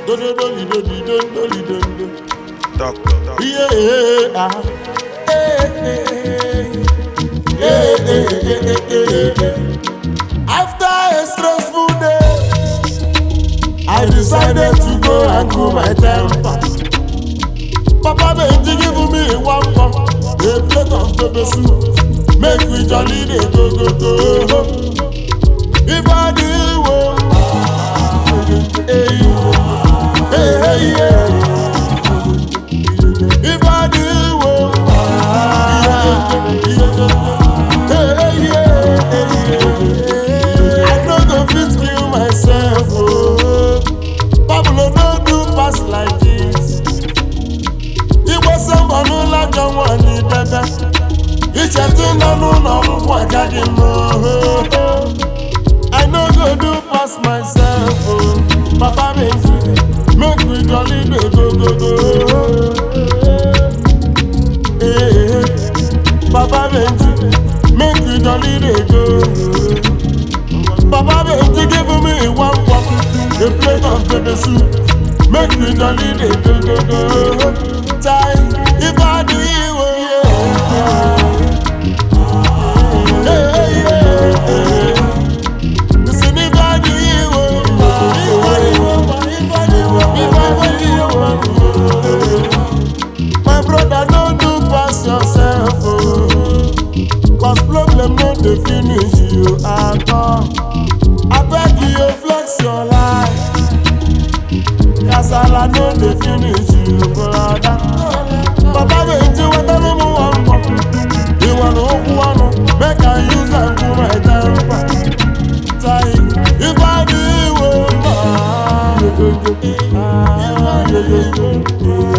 do do do li do di do do li do do. Doctor, doctor. Yeah, ah. Eh, eh, eh, eh, eh, eh, eh, eh. After a stressful day, I decided to go and cool my temper. Papa Benji give me one cup, a plate of pepper soup. Make we jolly dey go go go. Ibadi wo, hey, hey, hey, yeah. Ibadi wo, yeah, hey, yeah, yeah. I no go fit kill myself, oh. Pablo no do pass like this. Igwe sọmbọ n'ụlọ jọ nwanyị debe. Ichetu nọ n'ụlọ ọgwụgwụ agaghị m oho. I no go do pass myself, oh. Papa Benji, make we jolly dey go go go. Eh, Papa Benji, make we jolly dey go. Papa Benji give me one cup, a plate of pepper soup. Make we jolly dey go go go. Time, if I do you, yeah. Hey, yeah, yeah. Listen, if I do you, if I do you, if I do you, if I do you, my brother, don't do pass yourself, oh. Cause problem no dey finish you at all. Abeg you flex your life. Kasala no dey finish you, brother. Baba Benji weta no mu wan bọ. Ìwọ na okwu ọnụ, make I use am cool my temper. Tai, ìbàdí ìwò mọ́.